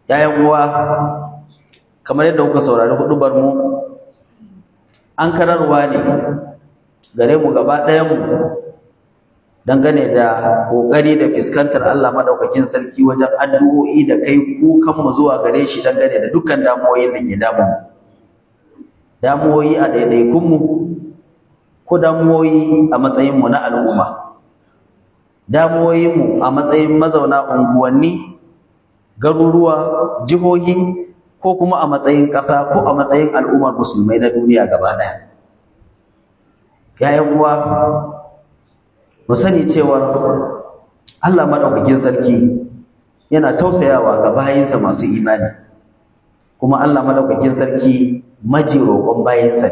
‘ya'yan uwa kamar yadda kuka saurari hudubar mu an kararwa ne gare mu gaba ɗayanmu dangane da ƙoƙari da fuskantar Allah maɗaukakin sarki wajen addu'o'i da kai kukanmu zuwa gare shi dangane da dukkan damuwoyin da ke damu damuwoyi a ɗaiɗaikunmu ko damuwoyi a matsayinmu na al'umma damuwoyinmu a matsayin mazauna unguwanni garuruwa jihohi ko kuma a matsayin ƙasa ko a matsayin al'ummar musulmai na duniya gaba ɗaya ‘ya'yan uwa mu sani cewar Allah maɗaukakin sarki yana tausayawa ga bayinsa masu imani kuma Allah maɗaukakin sarki maji roƙon bayinsa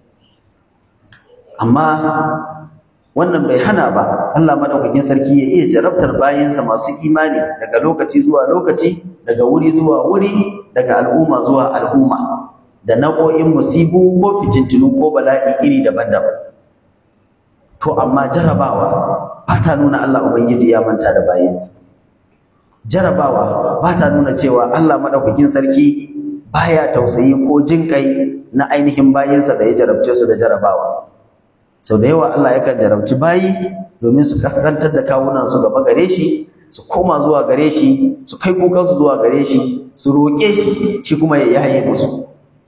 amma wannan bai hana ba Allah maɗaukakin sarki ya iya jarabtar bayinsa masu imani daga lokaci zuwa lokaci daga wuri zuwa wuri daga al'umma zuwa al'umma da nau'o'in musibu ko fitintunu ko bala'i iri daban-daban to amma jarabawa ba ta nuna Allah Ubangiji ya manta da bayinsa jarabawa ba ta nuna cewa Allah maɗaukakin sarki baya tausayi ko jin kai na ainihin bayinsa da ya jarabce su da jarabawa sau da yawa Allah yakan jarabci bayi domin su kaskantar da kawunan su gaba gare shi su koma zuwa gare shi su kai kukansu zuwa gare shi su roƙe shi shi kuma ya yaye musu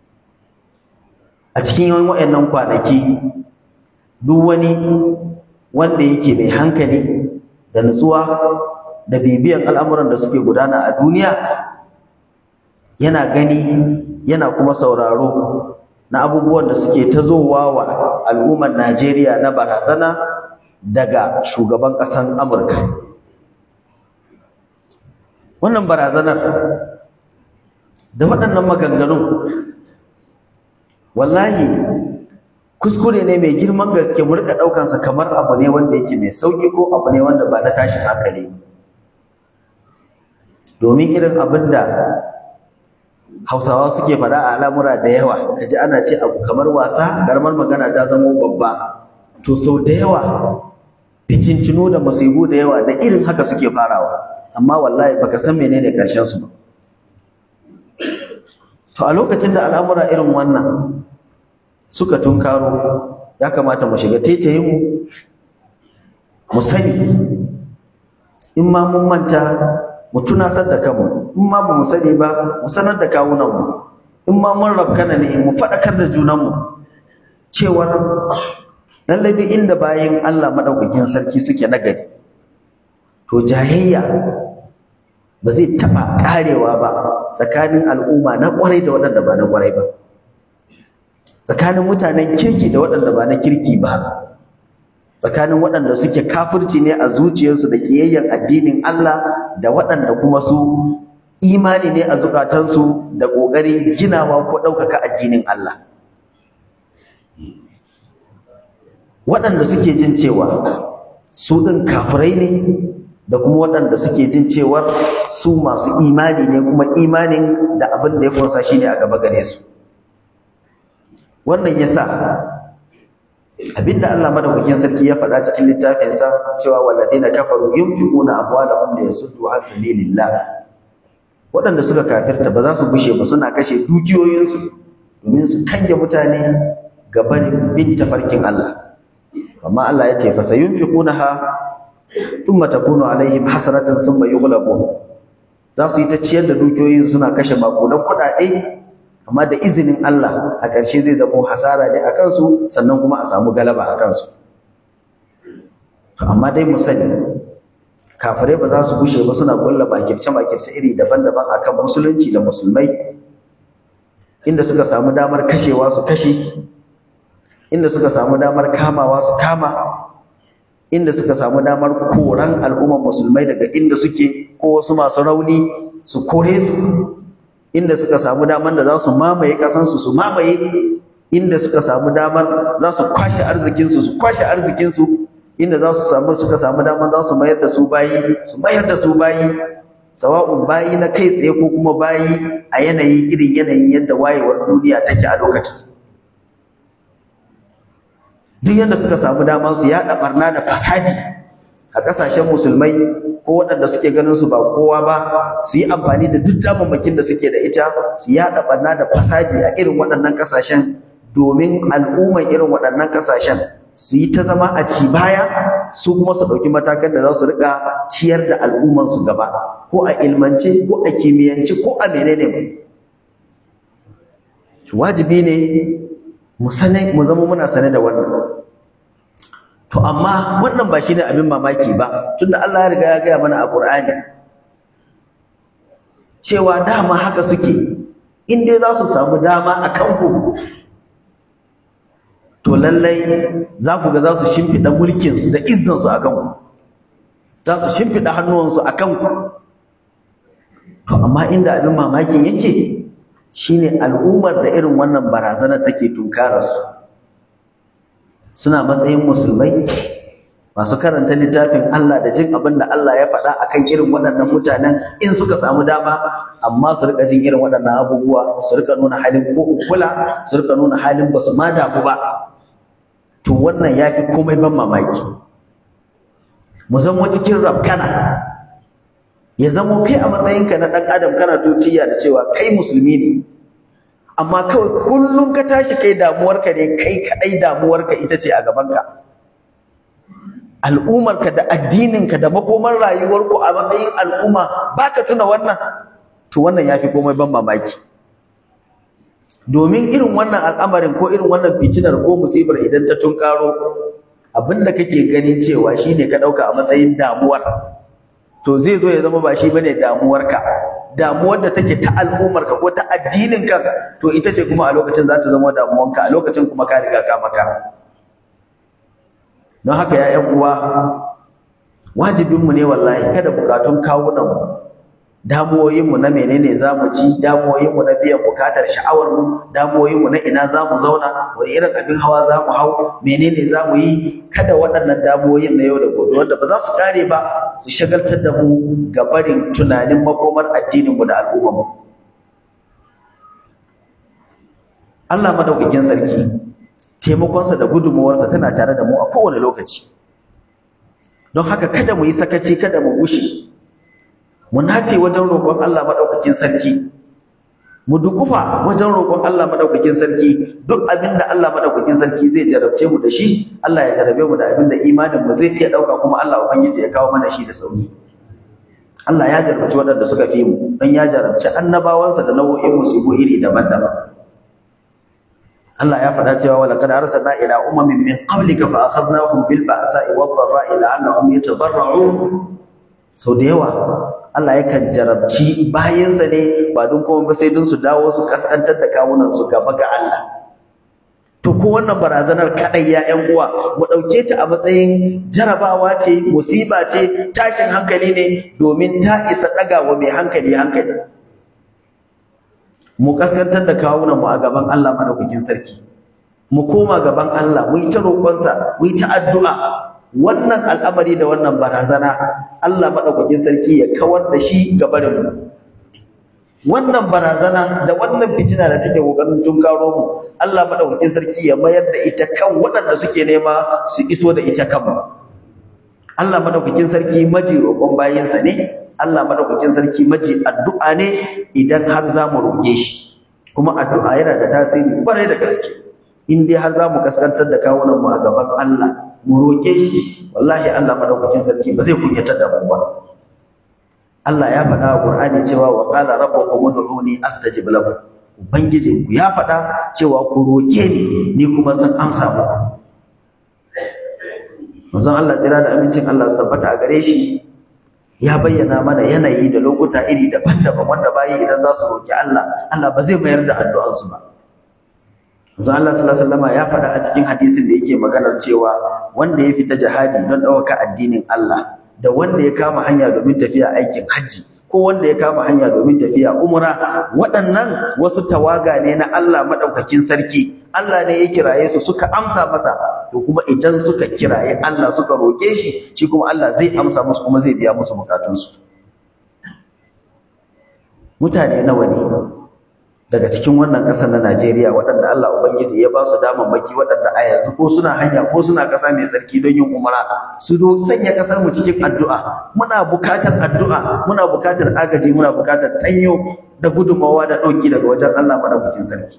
a cikin yawan waɗannan kwanaki duk wani wanda yake mai hankali da nutsuwa da bibiyan al'amuran da suke gudana a duniya yana gani yana kuma sauraro na abubuwan da suke ta zowa wa al'ummar Najeriya na barazana daga shugaban ƙasar Amurka. Wannan barazanar da waɗannan maganganun wallahi kuskure ne mai girman gaske mu rika ɗaukansa kamar abu ne wanda yake mai sauƙi ko abu ne wanda ba na tashin hankali domin irin abin da hausawa suke faɗa a al'amura da yawa kaji ana ce abu kamar wasa ƙaramar magana ta zamo babba to sau da yawa fitintinu da musibu da yawa da irin haka suke farawa amma wallahi baka san menene ƙarshen su ba to a lokacin da al'amura irin wannan suka tunkaro ya kamata mu shiga taitayinmu mu sani in ma mun manta mu tunasar da kanmu in ma ba mu sani ba mu sanar da kawunanmu in ma mun rabkana ne mu faɗakar da junanmu cewar lallai duk inda bayan Allah maɗaukakin sarki suke nagari to jayayya ba zai taɓa ƙarewa ba tsakanin al'umma na ƙwarai da waɗanda ba na ƙwarai ba tsakanin mutanen kirki da waɗanda ba na kirki ba tsakanin waɗanda suke kafirci ne a zuciyarsu da ƙiyayyen addinin Allah da waɗanda kuma su imani ne a zukatansu da ƙoƙarin ginawa ko ɗaukaka addinin Allah waɗanda suke jin cewa su ɗin kafirai ne da kuma waɗanda suke jin cewar su masu imani ne kuma imanin da abin da ya kunsa shi ne a gaba gare su wannan yasa abinda Allah madaukakin sarki ya faɗa cikin littafinsa cewa walladina kafaru yunfiquna amwalahum liyasuddu an sabilillah waɗanda suka kafirta ba za su bushe ba suna kashe dukiyoyinsu domin su kange mutane ga barin bin tafarkin Allah amma Allah ya ce fa sayunfiqunaha thumma takunu alaihim hasratan thumma yughlabun za su yi ta ciyar da dukiyoyin suna kashe makudan kuɗaɗe amma da izinin Allah a ƙarshe zai zama hasara ne a kansu sannan kuma a samu galaba a kansu to amma dai mu sani kafirai ba za su gushe ba suna kulla bakirce bakirce iri daban-daban akan musulunci da musulmai inda suka samu damar kashewa su kashe inda suka samu damar kamawa su kama inda suka samu damar koran al'ummar musulmai daga inda suke ko wasu masu rauni su kore su inda suka samu damar da za su mamaye ƙasansu su mamaye inda suka samu damar za su kwashe arzikinsu su kwashe arzikinsu inda za su samu suka samu damar za su mayar da su bayi su mayar da su bayi sawa'un bayi na kai tsaye ko kuma bayi a yanayi irin yanayin yadda wayewar duniya take a lokacin duk yadda suka samu dama su yaɗa barna da fasadi a ƙasashen musulmai ko waɗanda suke ganin su ba kowa ba su yi amfani da duk damammakin da suke da ita su yaɗa ɓarna da fasadi a irin waɗannan ƙasashen domin al'umman irin waɗannan ƙasashen su yi ta zama a ci baya su kuma su ɗauki matakan da za su riƙa ciyar da al'ummansu gaba ko a ilmance ko a kimiyyance ko a menene wajibi ne mu sane mu zama muna sane da wannan to amma wannan ba shine abin mamaki ba tunda Allah ya riga ya gaya mana a Qur'ani cewa dama haka suke in dai za su samu dama a kanku to lallai za ku ga za su shimfiɗa mulkinsu da izzansu a kanku za su shimfiɗa hannuwansu a kanku to amma inda abin mamakin yake shine al'ummar da irin wannan barazanar take tunkararsu suna matsayin musulmai masu karanta littafin Allah da jin abin da Allah ya faɗa akan irin waɗannan mutanen in suka samu dama amma su rika jin irin waɗannan abubuwa su rika nuna halin ko kula su rika nuna halin basu ma damu ba to wannan ya fi komai ban mamaki mu zama cikin rafkana ya zama kai a matsayinka na ɗan adam kana tutiya da cewa kai musulmi ne amma kawai kullum ka tashi kai damuwarka ne kai kaɗai damuwarka ita ce a gabanka al'ummarka da addininka da makomar rayuwarku a matsayin al'umma baka tuna wannan to wannan ya fi komai ban mamaki domin irin wannan al'amarin ko irin wannan fitinar ko musibar idan ta tunkaro abinda kake ganin cewa shine ka dauka a matsayin damuwar to zai zo ya zama ba shi bane damuwarka damuwar da take ta al'ummarka ko ta addininka to ita ce kuma a lokacin za ta zama damuwanka a lokacin kuma ka riga ka makara don haka ya ƴan uwa wajibinmu ne wallahi kada bukatun kawunanmu damuwoyinmu na menene za mu ci damuwoyinmu na biyan bukatar sha'awarmu damuwoyinmu na ina za mu zauna wani irin abin hawa za mu hau menene za mu yi kada waɗannan damuwoyin na yau da gobe wanda ba za su ƙare ba su shagaltar da mu ga barin tunanin makomar addininmu da al'ummarmu Allah madaukakin sarki taimakonsa da gudunmuwarsa tana tare da mu a kowane lokaci don haka kada mu yi sakaci kada mu gushe mu nace wajen roƙon Allah madaukakin sarki mu dukufa wajen roƙon Allah madaukakin sarki duk abinda Allah madaukakin sarki zai jarabce mu da shi Allah ya jarabe mu da abinda imanin mu zai iya dauka kuma Allah ubangiji ya kawo mana shi da sauki Allah ya jarabci waɗanda suka fi mu don ya jarabci annabawansa da nau'o'in musibu iri daban-daban Allah ya faɗa cewa wa laqad arsalna ila umamin min qablika fa akhadnahum bil ba'sa'i wad dharra'i la'annahum yatadarra'un so da yawa Allah yakan jarabci bayansa ne ba don kuma ba sai don su dawo su kaskantar da kawunan su gaba ga Allah to ko wannan barazanar kadai ya ƴan uwa mu dauke ta a matsayin jarabawa ce musiba ce tashin hankali ne domin ta isa daga wa mai hankali hankali mu kaskantar da kawunan mu a gaban Allah madaukakin sarki mu koma gaban Allah mu yi ta roƙonsa mu yi ta addu'a wannan al'amari da wannan barazana Allah madaukakin sarki ya kawar da shi gabarin mu wannan barazana da wannan fitina da take kokarin tunkaro mu Allah madaukakin sarki ya mayar da ita kan waɗanda suke nema su iso da ita kanmu Allah madaukakin sarki maji roƙon bayinsa ne Allah madaukakin sarki maji addu'a ne idan har za mu roƙe shi kuma addu'a yana da tasiri kwarai da gaske in dai har za mu kaskantar da kawunan mu a gaban Allah mu roƙe shi wallahi Allah madaukakin sarki ba zai kunyatar da mu ba Allah ya faɗa a Qur'ani cewa wa qala rabbukum ud'uni astajib lakum ubangijinku ya faɗa cewa ku roƙe ni ni kuma zan amsa muku manzon Allah tsira da amincin Allah su tabbata a gare shi ya bayyana mana yanayi da lokuta iri daban-daban wanda bayi idan za su roƙi Allah Allah ba zai mayar da addu'ansu ba manzon Allah sallallahu alaihi wasallam ya faɗa a cikin hadisin da yake maganar cewa wanda ya fita jihadi don ɗaukaka addinin Allah da wanda ya kama hanya domin tafiya aikin hajji ko wanda ya kama hanya domin tafiya umra waɗannan wasu tawaga ne na Allah madaukakin sarki Allah ne ya kiraye su suka amsa masa to kuma idan suka kiraye Allah suka roke shi shi kuma Allah zai amsa musu kuma zai biya musu bukatunsu mutane nawa ne daga cikin wannan ƙasar na Najeriya waɗanda Allah Ubangiji ya ba su damammaki waɗanda a yanzu ko suna hanya ko suna ƙasa mai tsarki don yin umara su do sanya ƙasar mu cikin addu'a muna buƙatar addu'a muna buƙatar agaji muna buƙatar tanyo da gudunmawa da ɗauki daga wajen Allah madaukakin sarki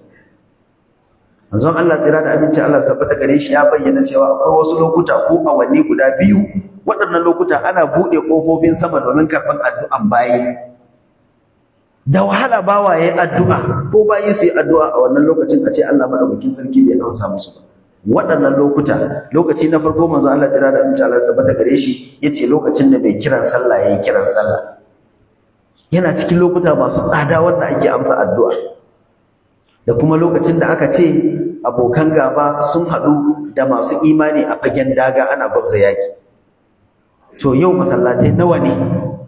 manzon Allah tsira da aminci Allah su tabbata gare shi ya bayyana cewa akwai wasu lokuta ko awanni guda biyu waɗannan lokuta ana buɗe ƙofofin sama domin karɓar addu'an bayi da wahala bawa yayi addu'a ko bayi su yi addu'a a wannan lokacin a ce Allah madaukakin sarki bai amsa musu ba waɗannan lokuta lokaci na farko manzo Allah tira da aminci Allah tabbata gare shi yace lokacin da mai kiran sallah yayi kiran sallah yana cikin lokuta masu tsada wanda ake amsa addu'a da kuma lokacin da aka ce abokan gaba sun haɗu da masu imani a fagen daga ana gwabza yaki to yau masallatai nawa ne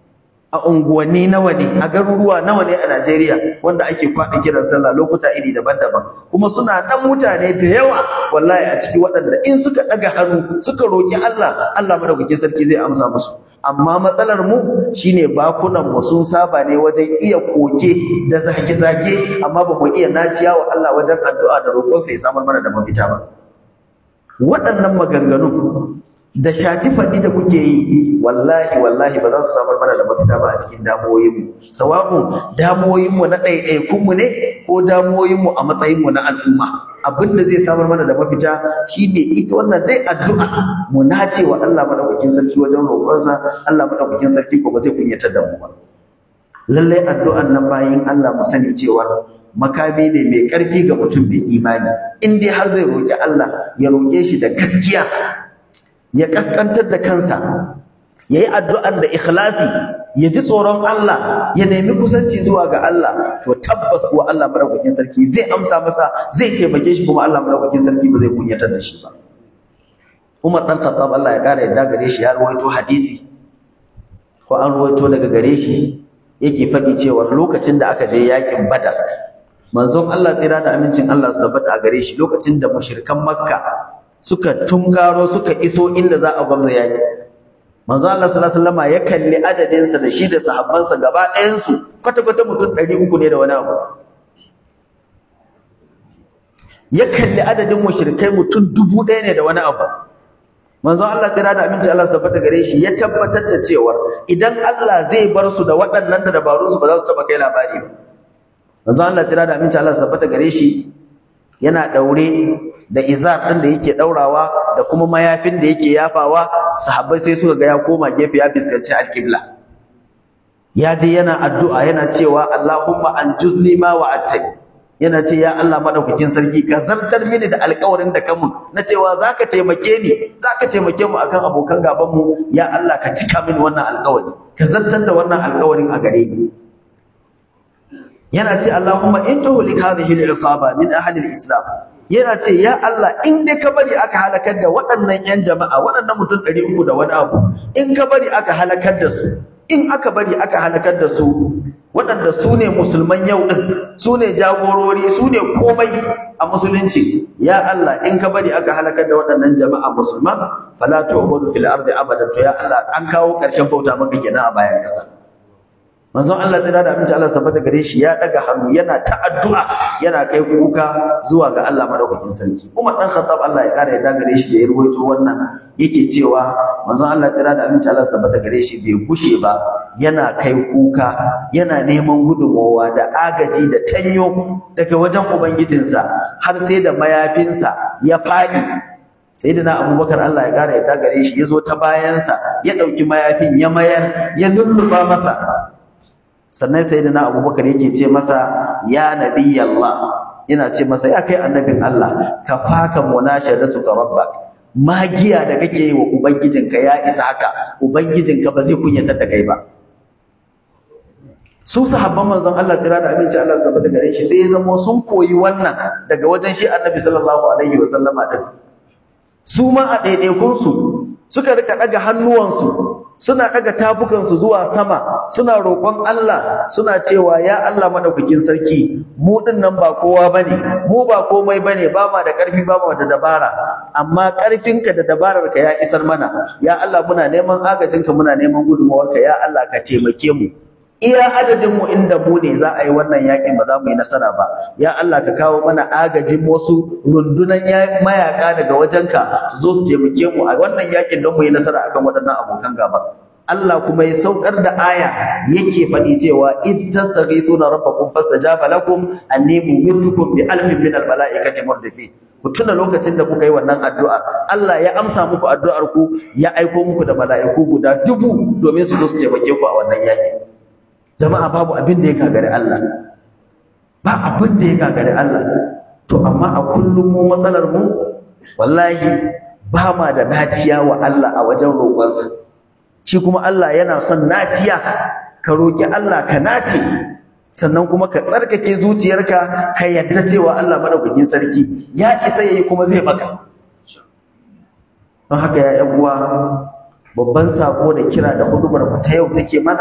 a unguwanni nawa ne a garuruwa nawa ne a Najeriya wanda ake kwaɗa kiran sallah lokuta iri daban-daban kuma suna nan mutane da yawa wallahi a ciki waɗanda in suka ɗaga hannu suka roƙi Allah Allah madaukakin sarki zai amsa musu amma matsalar mu shine bakunan mu sun saba ne wajen iya koke da zage-zage amma ba mu iya naciya wa Allah wajen addu'a da roƙon sa ya samar mana da mafita ba waɗannan maganganun da shati faɗi da kuke yi wallahi wallahi ba za su samar mana da mafita ba a cikin damuwoyinmu sawa'un damuwoyinmu na ɗaiɗaikunmu ne ko damuwoyinmu a matsayinmu na al'umma abin da zai samar mana da mafita shine ita wannan dai addu'a mu nace wa Allah madaukakin sarki wajen roƙonsa Allah madaukakin sarki ko ba zai kunyatar da mu ba lallai addu'an nan bayin Allah mu sani cewa makami ne mai ƙarfi ga mutum mai imani in dai har zai roƙi Allah ya roƙe shi da gaskiya ya kaskantar da kansa ya yi addu'an da ikhlasi ya ji tsoron Allah ya nemi kusanci zuwa ga Allah to tabbas kuwa Allah madaukakin sarki zai amsa masa zai taimake shi kuma Allah madaukakin sarki ba zai kunyatar da shi ba Umar dan Khattab Allah ya kara yadda gare shi ya ruwaito hadisi ko an ruwaito daga gare shi yake faɗi cewa lokacin da aka je yakin Badar manzon Allah tsira da amincin Allah su tabbata a gare shi lokacin da mushrikan Makka suka tunkaro suka iso inda za a gwamza yaki manzo Allah sallallahu alaihi wasallam ya kalli adadin sa da shi da sahabbansa gaba ɗayan su kwata kwata mutum 300 ne da wani abu ya kalli adadin mushrikai mutum 1000 ne da wani abu manzo Allah tsira da aminci Allah su tabbata gare shi ya tabbatar da cewa idan Allah zai bar su da waɗannan da dabarun su ba za su taba kai labari ba manzo Allah tsira da aminci Allah su tabbata gare shi yana daure da izar ɗin da yake ɗaurawa da kuma mayafin da yake yafawa sahabbai sai suka ga ya koma gefe ya fuskanci alƙibla ya je yana addu'a yana cewa Allahumma anjuzni ma wa'adtani yana ce ya Allah madaukakin sarki ka zartar mini da alƙawarin da kamun na cewa zaka taimake ni zaka taimake mu akan abokan gaban mu ya Allah ka cika mini wannan alƙawari ka zartar da wannan alƙawarin a gare ni yana ce Allahumma in tuhlik hadhihi al-isaba min ahli al-islam yana ce ya Allah in dai ka bari aka halakar da waɗannan ƴan jama'a waɗannan mutum ɗari uku da wani abu in ka bari aka halakar da su in aka bari aka halakar da su waɗanda su ne musulman yau ɗin su ne jagorori su ne komai a musulunci ya Allah in ka bari aka halakar da waɗannan jama'a musulman fala tu'budu fil ardi abadan to ya Allah an kawo ƙarshen bauta maka kenan a bayan ƙasa manzon Allah tsira da aminci Allah tabbata gare shi ya daga hannu yana ta addu'a yana kai kuka zuwa ga Allah madaukakin sarki Umar dan Khattab Allah ya kare ya gare shi da ya ruwaito wannan yake cewa manzon Allah tsira da aminci Allah tabbata gare shi bai gushe ba yana kai kuka yana neman gudunmowa da agaji da tanyo daga wajen ubangijinsa har sai da mayafinsa ya faɗi sayyidina abubakar Allah ya kare ya gare shi ya zo ta bayansa ya ɗauki mayafin ya mayar ya lulluɓa masa sannan sayyidina abubakar yake ce masa ya nabiyallah yana ce masa ya kai annabin Allah ka faka munashadatuka rabbak magiya da kake yi wa ubangijinka ya isa haka ubangijinka ba zai kunyatar da kai ba su sahabban manzon Allah tsira da aminci Allah saboda gare shi sai ya zama sun koyi wannan daga wajen shi annabi sallallahu alaihi wa sallama din su ma a ɗaiɗaikunsu suka rika ɗaga hannuwansu suna ɗaga tafukansu zuwa sama suna roƙon Allah suna cewa ya Allah madaukakin sarki mu ɗin nan ba kowa bane mu ba komai bane ba ma da ƙarfi ba ma da dabara amma ƙarfinka da dabararka ya isar mana ya Allah muna neman agajinka muna neman gudunmawarka ya Allah ka taimake mu iya adadin mu inda mu ne za a yi wannan yakin ba za mu yi nasara ba ya Allah ka kawo mana agajin wasu rundunan mayaka daga wajenka su zo su taimake mu a wannan yakin don mu yi nasara akan waɗannan abokan gaba Allah kuma ya saukar da aya yake faɗi cewa iz tastaghithuna rabbakum fastajaba lakum anni mumiddukum bi alfin min almalaikati murdifin ku tuna lokacin da kuka yi wannan addu'a Allah ya amsa muku addu'ar ku ya aiko muku da mala'iku guda dubu domin su zo su taimake ku a wannan yakin jama'a babu abin da ya gagari Allah ba abin da ya gagari Allah to amma a kullum mu matsalar mu wallahi ba ma da naciya wa Allah a wajen roƙonsa shi kuma Allah yana son naciya ka roƙi Allah ka nace sannan kuma ka tsarkake zuciyarka ka yadda cewa Allah madaukakin sarki ya isa yayi kuma zai maka don haka ya ƴan uwa babban sako da kira da hudubar mu ta yau take mana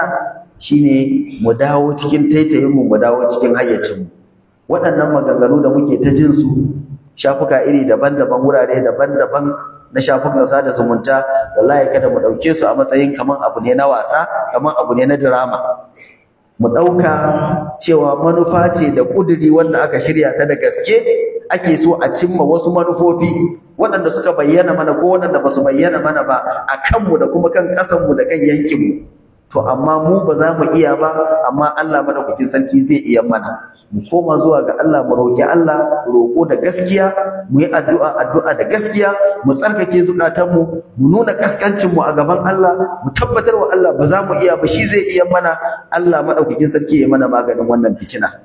shine mu dawo cikin taitayin mu mu dawo cikin hayyacin mu waɗannan maganganu da muke ta jin su shafuka iri daban-daban wurare daban-daban na shafukan sada zumunta wallahi kada mu ɗauke su a matsayin kaman abu ne na wasa kaman abu ne na drama mu ɗauka cewa manufa ce da ƙuduri wanda aka shirya ta da gaske ake so a cimma wasu manufofi waɗanda suka bayyana mana ko waɗanda ba su bayyana mana ba a kanmu da kuma kan ƙasanmu da kan yankinmu to amma mu ba za mu iya ba amma Allah madaukakin sarki zai iya mana mu koma zuwa ga Allah mu roƙi Allah roƙo da gaskiya mu yi addu'a addu'a da gaskiya mu tsarkake zukatanmu mu nuna kaskancin mu a gaban Allah mu tabbatar wa Allah ba za mu iya ba shi zai iya mana Allah madaukakin sarki ya mana maganin wannan fitina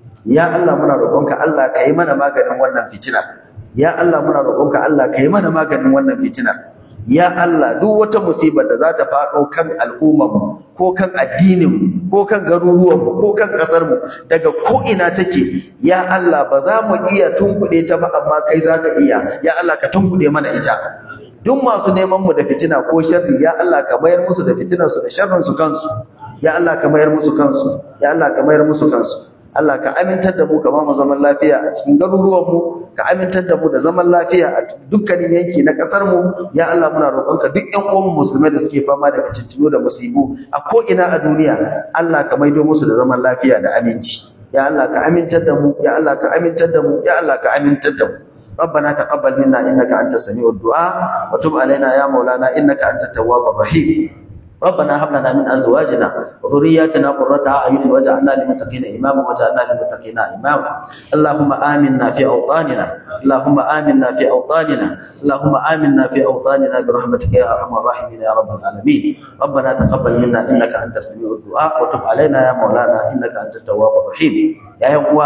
ya Allah muna roƙonka Allah ka yi mana maganin wannan fitina ya Allah muna roƙonka Allah ka yi mana maganin wannan fitina ya Allah duk wata musibar da za ta faɗo kan al'ummarmu ko kan addininmu ko kan garuruwanmu ko kan ƙasarmu daga ko'ina take ya Allah ba za mu iya tunkuɗe ta ba amma kai za ka iya ya Allah ka tunkuɗe mana ita duk masu neman mu da fitina ko sharri ya Allah ka mayar musu da fitinarsu da sharrinsu kansu ya Allah ka mayar musu kansu ya Allah ka mayar musu kansu Allah ka amintar da mu ka ba mu zaman lafiya a cikin garuruwanmu ka amintar da mu da zaman lafiya a dukkanin yanki na ƙasar mu ya Allah muna roƙonka duk ƴan uwan musulmai da suke fama da fitintunu da musibu a ko ina a duniya Allah ka maido musu da zaman lafiya da aminci ya Allah ka amintar da mu ya Allah ka amintar da mu ya Allah ka amintar da mu ربنا تقبل منا انك انت سميع الدعاء وتب علينا يا مولانا انك انت التواب الرحيم ربنا هب لنا من ازواجنا وذرياتنا قرة اعين واجعلنا للمتقين اماما واجعلنا للمتقين اماما اللهم امنا في اوطاننا اللهم امنا في اوطاننا اللهم امنا في اوطاننا برحمتك يا ارحم الراحمين يا رب العالمين ربنا تقبل منا انك انت السميع الدعاء وتب علينا يا مولانا انك انت التواب الرحيم يا uwa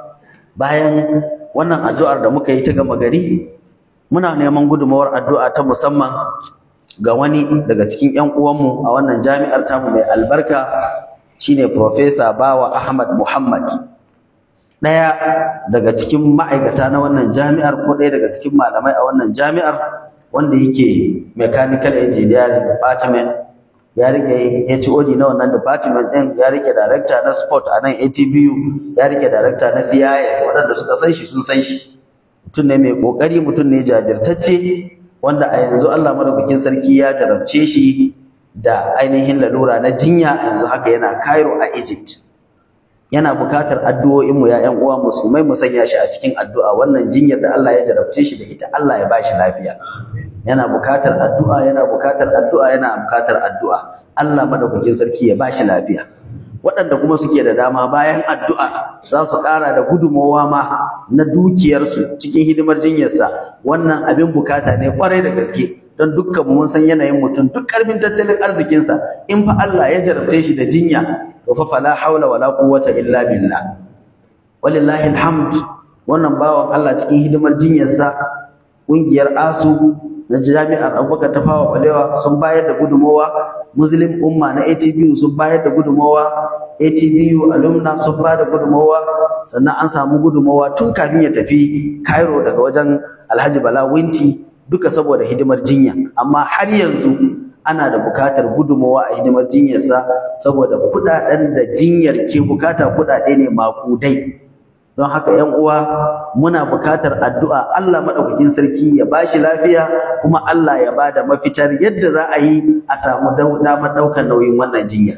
bayan wannan addu'ar da muka yi ta gama gari muna neman gudunmawar addu'a ta musamman ga wani daga cikin ƴan uwanmu a wannan jami'ar tamu mai albarka shine Professor Bawa Ahmad Muhammad ɗaya daga cikin ma'aikata na wannan jami'ar ko ɗaya daga cikin malamai a wannan jami'ar wanda yake mechanical engineering department ya rike HOD na wannan department ɗin ya rike director na sport a nan ATBU ya rike director na CIS waɗanda suka san shi sun san shi mutum ne mai ƙoƙari mutum ne jajirtacce wanda a yanzu Allah madaukakin sarki ya jarabce shi da ainihin lalura na jinya a yanzu haka yana Cairo a Egypt yana bukatar addu'o'in mu ya ƴan uwa musulmai mu sanya shi a cikin addu'a wannan jinyar da Allah ya jarabce shi da ita Allah ya bashi lafiya yana bukatar addu'a yana bukatar addu'a yana bukatar addu'a Allah madaukakin sarki ya bashi lafiya waɗanda kuma suke da dama bayan addu'a za su ƙara da gudunmawa ma na dukiyarsu cikin hidimar jinyarsa wannan abin bukata ne ƙwarai da gaske don dukkan mun san yanayin mutum duk ƙarfin tattalin arzikinsa in fa Allah ya jarabce shi da jinya to fa fala haula wala quwwata illa billah walillahi alhamd wannan bawan Allah cikin hidimar jinyarsa ƙungiyar ASU na jami'ar Abubakar ta fawa balewa sun bayar da gudunmawa Muslim umma na ATBU sun bayar da gudunmawa ATBU alumna sun ba da gudunmawa sannan an samu gudunmawa tun kafin ya tafi Cairo daga wajen Alhaji Bala Winti duka saboda hidimar jinya amma har yanzu ana da bukatar gudunmawa a hidimar jinyarsa saboda kudaden da jinyar ke bukata kudade ne makudai don haka ‘yan uwa muna bukatar addu'a Allah maɗaukakin sarki ya ba shi lafiya kuma Allah ya ba da mafitar yadda za a yi a samu damar ɗaukar nauyin wannan jinya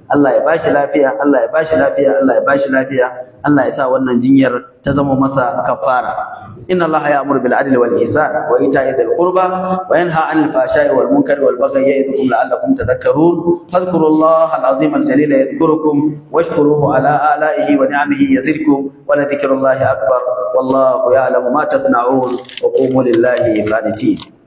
Allah ya bashi lafiya Allah ya bashi lafiya Allah ya bashi lafiya Allah ya sa wannan jinyar ta zama masa kafara إن الله يأمر بالعدل والإحسان وإيتاء ذي القربى وينهى عن الفحشاء والمنكر والبغي يعظكم لعلكم تذكرون فاذكروا الله العظيم الجليل يذكركم واشكروه على آلائه ونعمه يزدكم ولذكر الله أكبر والله يعلم ما تصنعون وقوموا لله قانتين